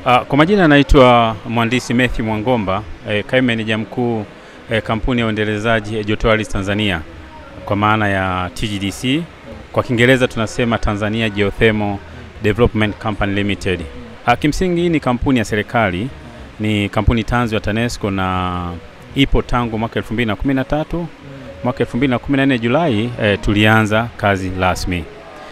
Uh, kwa majina anaitwa mhandisi Matthew Mwangomba, eh, kaimu meneja mkuu eh, kampuni ya uendelezaji ya joto ardhi Tanzania kwa maana ya TGDC. Kwa Kiingereza tunasema Tanzania Geothermal Development Company Limited. Uh, kimsingi hii ni kampuni ya serikali, ni kampuni tanzu ya TANESCO na ipo tangu mwaka 2013. Mwaka 2014 Julai eh, tulianza kazi rasmi.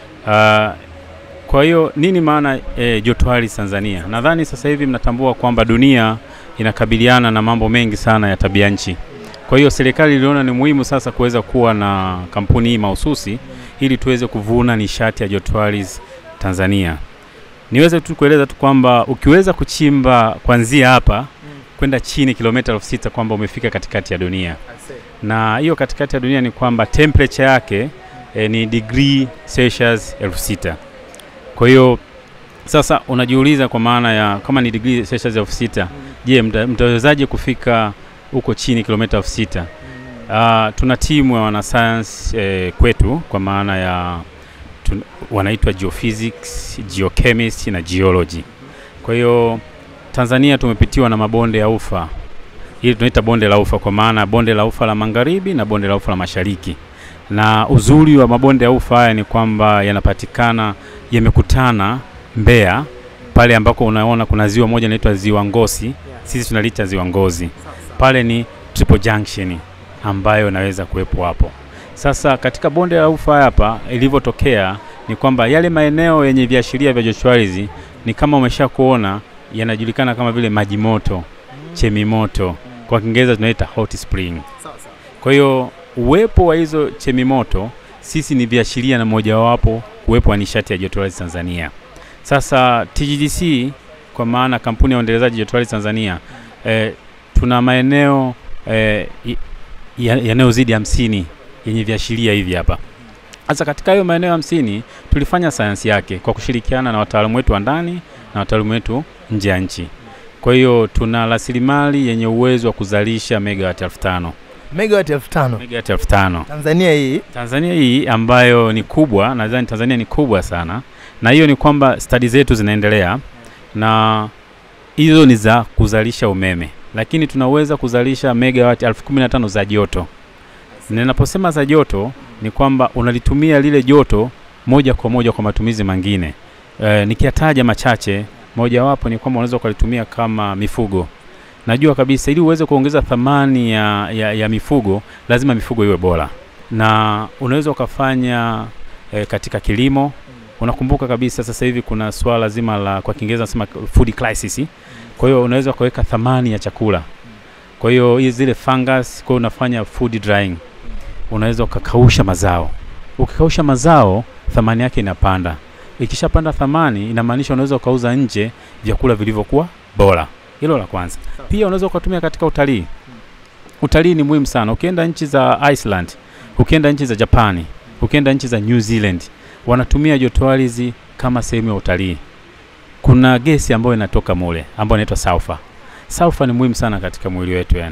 Uh, kwa hiyo nini maana e, joto ardhi Tanzania? Nadhani sasa hivi mnatambua kwamba dunia inakabiliana na mambo mengi sana ya tabia nchi. Kwa hiyo serikali iliona ni muhimu sasa kuweza kuwa na kampuni hii mahususi ili tuweze kuvuna nishati ya joto ardhi Tanzania. Niweze tu kueleza tu kwamba ukiweza kuchimba kuanzia hapa kwenda chini kilomita elfu sita kwamba umefika katikati ya dunia, na hiyo katikati ya dunia ni kwamba temperature yake e, ni degree Celsius elfu sita. Kwa hiyo sasa unajiuliza kwa maana ya kama ni degree Celsius elfu sita, je, mta- mtawezaje kufika huko chini kilomita elfu sita? Uh, tuna timu ya wanasayansi eh, kwetu kwa maana ya tun, wanaitwa geophysics, geochemist na geology. Kwa hiyo Tanzania tumepitiwa na mabonde ya ufa, hili tunaita bonde la ufa kwa maana bonde la ufa la magharibi na bonde la ufa la mashariki na uzuri wa mabonde ya ufa haya ni kwamba yanapatikana yamekutana Mbeya pale ambako unaona kuna ziwa moja linaitwa ziwa Ngosi, sisi tunaliita ziwa Ngozi. Pale ni triple junction ambayo inaweza kuwepo hapo. Sasa katika bonde la ufa hapa ilivyotokea ni kwamba yale maeneo yenye viashiria vya joto ardhi ni kama umesha kuona yanajulikana kama vile maji moto, chemi moto, kwa Kiingereza tunaita hot spring. Kwa hiyo uwepo wa hizo chemi moto sisi ni viashiria na mojawapo uwepo wa nishati ya joto ardhi Tanzania. Sasa TGDC kwa maana kampuni ya uendelezaji joto ardhi Tanzania eh, tuna maeneo eh, i- ya- yanayozidi hamsini yenye viashiria hivi hapa. Sasa katika hayo maeneo hamsini tulifanya sayansi yake kwa kushirikiana na wataalamu wetu wa ndani na wataalamu wetu nje ya nchi. Kwa hiyo tuna rasilimali yenye uwezo wa kuzalisha megawati elfu tano Megawati elfu tano megawati elfu tano Tanzania hii Tanzania hii ambayo ni kubwa, nadhani Tanzania ni kubwa sana, na hiyo ni kwamba stadi zetu zinaendelea, na hizo ni za kuzalisha umeme, lakini tunaweza kuzalisha megawati elfu kumi na tano za joto. Ninaposema za joto ni kwamba unalitumia lile joto moja kwa moja kwa matumizi mengine. E, nikiyataja machache, mojawapo ni kwamba unaweza ukalitumia kama mifugo. Najua kabisa ili uweze kuongeza thamani ya, ya, ya mifugo lazima mifugo iwe bora na unaweza ukafanya e, katika kilimo. Unakumbuka kabisa sasa hivi kuna swala zima la kwa Kiingereza nasema food crisis. Kwa hiyo unaweza ukaweka thamani ya chakula. Kwa hiyo hizi zile fungus, kwa hiyo unafanya food drying. Unaweza ukakausha mazao. Ukikausha mazao, thamani yake inapanda. Ikishapanda thamani, inamaanisha unaweza ukauza nje vyakula vilivyokuwa bora. Hilo la kwanza. Pia unaweza ukatumia katika utalii. Utalii ni muhimu sana. Ukienda nchi za Iceland, ukienda nchi za Japani, ukienda nchi za New Zealand, wanatumia joto ardhi kama sehemu ya utalii. Kuna gesi ambayo inatoka mule ambayo inaitwa sulfur. Sulfur ni muhimu sana katika mwili wetu yani,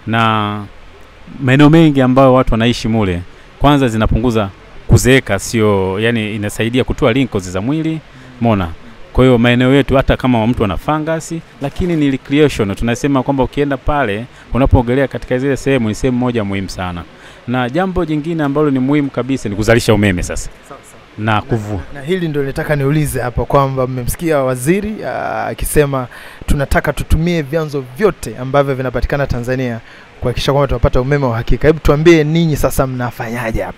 na maeneo mengi ambayo watu wanaishi mule, kwanza zinapunguza kuzeeka, sio yani, inasaidia kutoa wrinkles za mwili mona. Kwa hiyo maeneo yetu hata kama mtu ana fangasi, lakini ni recreation. Tunasema kwamba ukienda pale unapoogelea katika zile sehemu, ni sehemu moja muhimu sana. Na jambo jingine ambalo ni muhimu kabisa ni kuzalisha umeme sasa na kuvu na hili ndio nitaka niulize hapa kwamba mmemsikia waziri ah, akisema tunataka tutumie vyanzo vyote ambavyo vinapatikana Tanzania kuhakikisha kwamba tunapata umeme wa hakika. Hebu tuambie ninyi sasa mnafanyaje hapa?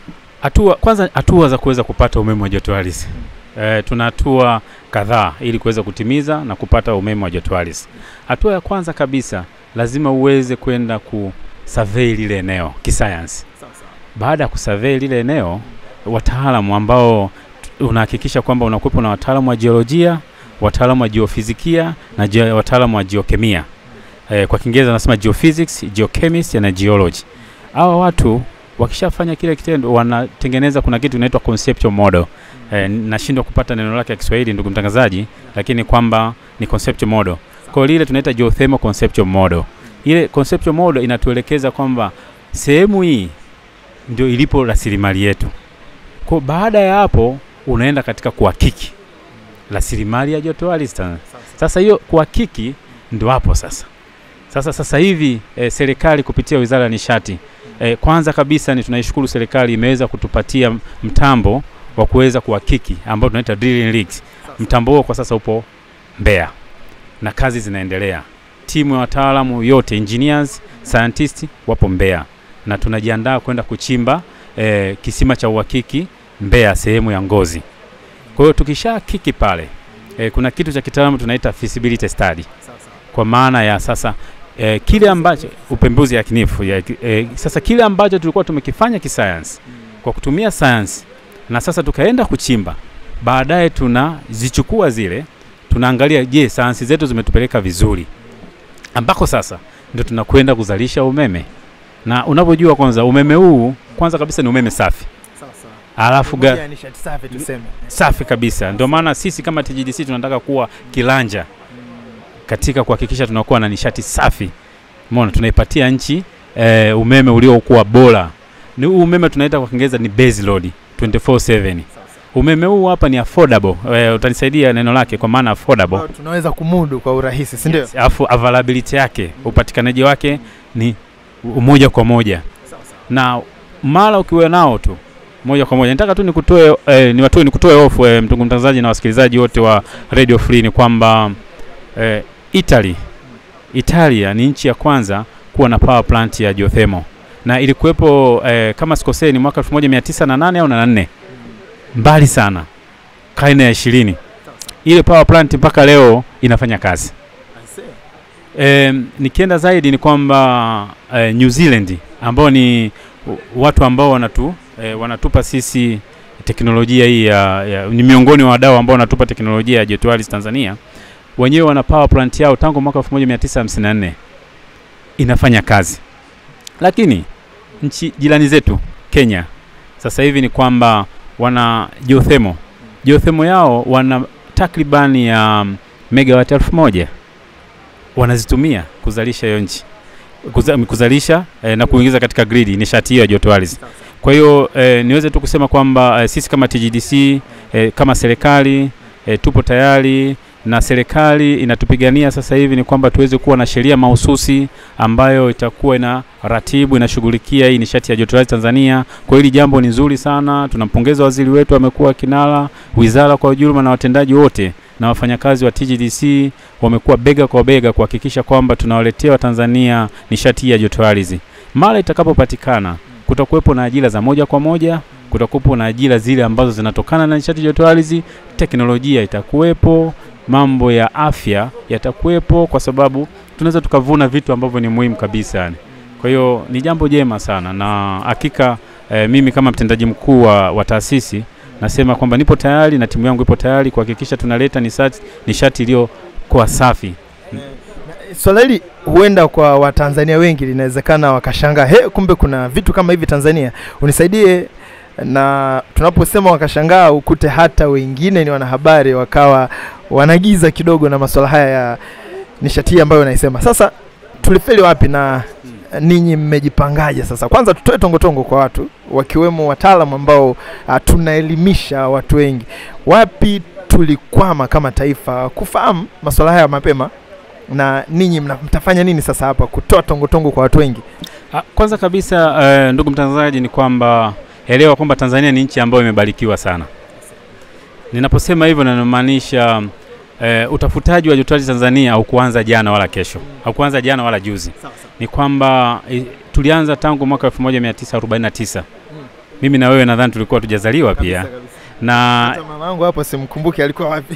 hatua kwanza, hatua za kuweza kupata umeme wa joto ardhi. E, tuna hatua kadhaa ili kuweza kutimiza na kupata umeme wa joto ardhi. Hatua ya kwanza kabisa, lazima uweze kwenda kusurvey lile eneo kisayansi. Baada ya kusurvey lile eneo, wataalamu ambao t- unahakikisha kwamba unakuwepo na wataalamu wa jiolojia, wataalamu wa jiofizikia na ge- wataalamu wa jiokemia. E, kwa Kiingereza nasema geophysics, geochemist na geology. Hawa watu wakishafanya kile kitendo wanatengeneza, kuna kitu kinaitwa conceptual model. E, nashindwa kupata neno lake ya Kiswahili ndugu mtangazaji, lakini kwamba ni conceptual model. Kwa hiyo lile tunaita geothermal conceptual model. Ile conceptual model inatuelekeza kwamba sehemu hii ndio ilipo rasilimali yetu. Kwa baada ya hapo unaenda katika kuhakiki rasilimali ya joto ardhi. Tanzania. Sasa hiyo kuhakiki ndo hapo sasa. Sasa sasa hivi e, serikali kupitia Wizara ya Nishati e, kwanza kabisa ni tunaishukuru serikali imeweza kutupatia mtambo wa kuweza kuhakiki ambao tunaita drilling rigs. Mtambo huo kwa sasa upo Mbeya na kazi zinaendelea. Timu ya wataalamu yote engineers, scientists wapo Mbeya na tunajiandaa kwenda kuchimba e, kisima cha uhakiki Mbeya sehemu ya Ngozi. Kwa hiyo tukisha kiki pale e, kuna kitu cha kitaalamu tunaita feasibility study kwa maana ya sasa e, kile ambacho upembuzi yakinifu ya, e, sasa kile ambacho tulikuwa tumekifanya kisayansi kwa kutumia sayansi na sasa tukaenda kuchimba, baadaye tunazichukua zile, tunaangalia, je, sayansi zetu zimetupeleka vizuri, ambako sasa ndio tunakwenda kuzalisha umeme. Na unavyojua kwanza, umeme huu kwanza kabisa ni umeme safi, alafu ga, Moja ya nishati safi tuseme. safi kabisa. Ndio maana sisi kama TGDC tunataka kuwa kilanja katika kuhakikisha tunakuwa na nishati safi. Umeona, tunaipatia nchi e, umeme uliokuwa bora. Ni huu umeme tunaita kwa Kiingereza ni base load 24/7. Umeme huu hapa ni affordable. E, utanisaidia neno lake kwa maana affordable. Ambao tunaweza kumudu kwa urahisi, si ndio? Alafu availability yake, upatikanaji wake ni moja kwa moja. Na mara ukiwa nao tu moja kwa moja. Nataka tu nikutoe eh, niwatoe nikutoe hofu eh, ndugu mtangazaji na wasikilizaji wote wa Radio Free ni kwamba eh, Italy Italia ni nchi ya kwanza kuwa na power plant ya geothermal na ilikuwepo eh, kama sikosei ni mwaka 1908 au na nne, mbali sana, karne ya ishirini. Ile power plant mpaka leo inafanya kazi. E, nikienda zaidi ni kwamba e, New Zealand ambao ni watu ambao wanatu e, wanatupa sisi teknolojia hii ya, ya ni miongoni wa wadau ambao wanatupa teknolojia ya jotoardhi Tanzania. Wenyewe wana power plant yao tangu mwaka 1954 inafanya kazi, lakini nchi jirani zetu Kenya sasa hivi ni kwamba wana geothermal. Geothermal yao wana takribani ya megawati elfu moja wanazitumia kuzalisha hiyo nchi Kuza, kuzalisha eh, na kuingiza katika gridi nishati hiyo ya joto ardhi. Kwa hiyo eh, niweze tu kusema kwamba eh, sisi kama TGDC eh, kama serikali eh, tupo tayari na serikali inatupigania sasa hivi ni kwamba tuweze kuwa na sheria mahususi ambayo itakuwa ina ratibu inashughulikia hii nishati ya joto ardhi Tanzania. Kwa hili jambo ni nzuri sana, tunampongeza waziri wetu, amekuwa kinara, wizara kwa ujumla na watendaji wote na wafanyakazi wa TGDC wamekuwa bega kwa bega kuhakikisha kwamba tunawaletea Watanzania nishati hii ya joto ardhi. Mara itakapopatikana, kutakuwepo na ajira za moja kwa moja, kutakuwepo na ajira zile ambazo zinatokana na nishati ya joto ardhi, teknolojia itakuwepo, mambo ya afya yatakuwepo, kwa sababu tunaweza tukavuna vitu ambavyo ni muhimu kabisa yani. Kwa hiyo ni jambo jema sana na hakika eh, mimi kama mtendaji mkuu wa, wa taasisi nasema kwamba nipo tayari na timu yangu ipo tayari kuhakikisha tunaleta nishati nishati iliyokuwa safi. Swala hili huenda kwa Watanzania wengi linawezekana wakashangaa, he, kumbe kuna vitu kama hivi Tanzania. Unisaidie na tunaposema wakashangaa, ukute hata wengine ni wanahabari wakawa wanagiza kidogo na masuala haya ya nishati hii ambayo naisema. Sasa tulifeli wapi na ninyi mmejipangaje sasa? Kwanza tutoe tongotongo kwa watu wakiwemo wataalamu ambao uh, tunaelimisha watu wengi, wapi tulikwama kama taifa kufahamu masuala haya mapema, na ninyi mna- mtafanya nini sasa hapa kutoa tongotongo kwa watu wengi? Ah, Kwanza kabisa eh, ndugu mtangazaji, ni kwamba elewa kwamba Tanzania ni nchi ambayo imebarikiwa sana. Ninaposema hivyo ninamaanisha eh, utafutaji wa joto ardhi Tanzania haukuanza jana wala kesho, haukuanza jana wala juzi. Ni kwamba eh, tulianza tangu mwaka 1949. Mimi na wewe nadhani tulikuwa tujazaliwa pia na Hata mama yangu hapo simkumbuki alikuwa wapi.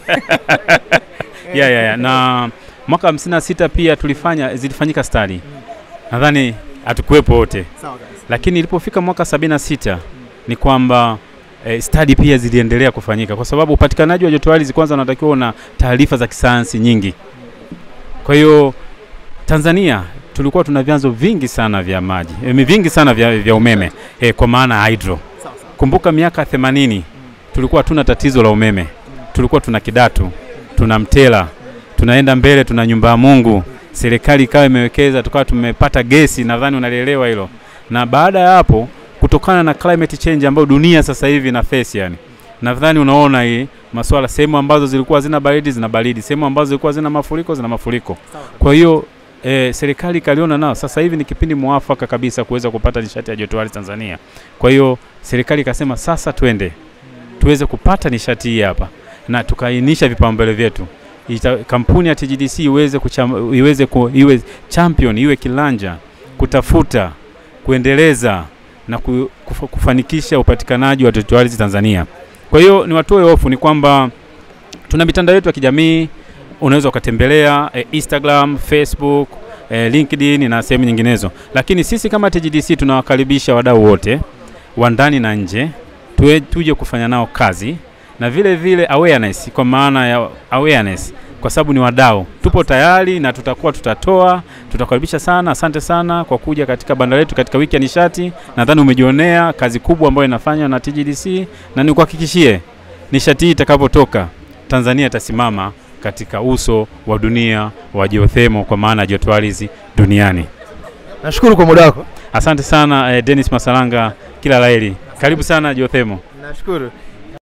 ya, ya, ya. na mwaka 56 pia tulifanya zilifanyika stadi, nadhani hatukuwepo wote, Sawa kabisa. lakini ilipofika mwaka 76 ni kwamba eh, stadi pia ziliendelea kufanyika kwa sababu upatikanaji wa joto ardhi kwanza unatakiwa una taarifa za kisayansi nyingi. Kwa hiyo Tanzania tulikuwa tuna vyanzo vingi sana vya maji eh, vingi sana vya, vya umeme eh, kwa maana ya hydro. Kumbuka miaka 80 tulikuwa hatuna tatizo la umeme, tulikuwa tuna Kidatu, tuna Mtela, tunaenda mbele, tuna nyumba ya Mungu. Serikali ikawa imewekeza, tukawa tumepata gesi, nadhani unalielewa hilo. Na baada ya hapo, kutokana na climate change ambayo dunia sasa hivi ina face, yani nadhani unaona hii masuala, sehemu ambazo zilikuwa zina baridi zina baridi, sehemu ambazo zilikuwa zina mafuriko zina mafuriko. Kwa hiyo e, serikali ikaliona nao sasa hivi ni kipindi mwafaka kabisa kuweza kupata nishati ya joto ardhi Tanzania. Kwa hiyo serikali ikasema sasa twende tuweze kupata nishati hii hapa, na tukaainisha vipaumbele vyetu Ita, kampuni ya TGDC iweze, kucham, iweze ku, iwe champion iwe kilanja kutafuta kuendeleza na ku, kufa, kufanikisha upatikanaji wa joto ardhi Tanzania. Kwa hiyo ni watoe hofu ni kwamba tuna mitandao yetu ya kijamii unaweza ukatembelea e, Instagram, Facebook, e, LinkedIn na sehemu nyinginezo, lakini sisi kama TGDC tunawakaribisha wadau wote wa ndani na nje tuwe, tuje kufanya nao kazi na vile vile awareness, kwa maana ya awareness, kwa sababu ni wadau, tupo tayari na tutakuwa tutatoa. Tutakaribisha sana, asante sana kwa kuja katika banda letu katika wiki ya nishati. Nadhani umejionea kazi kubwa ambayo inafanywa na TGDC, na nikuhakikishie nishati hii itakapotoka, Tanzania itasimama katika uso wa dunia wa geothermal, kwa maana ya joto ardhi duniani. Nashukuru kwa muda wako. Asante sana eh, Dennis Masalanga, kila laheri. Karibu sana geothermal. Nashukuru.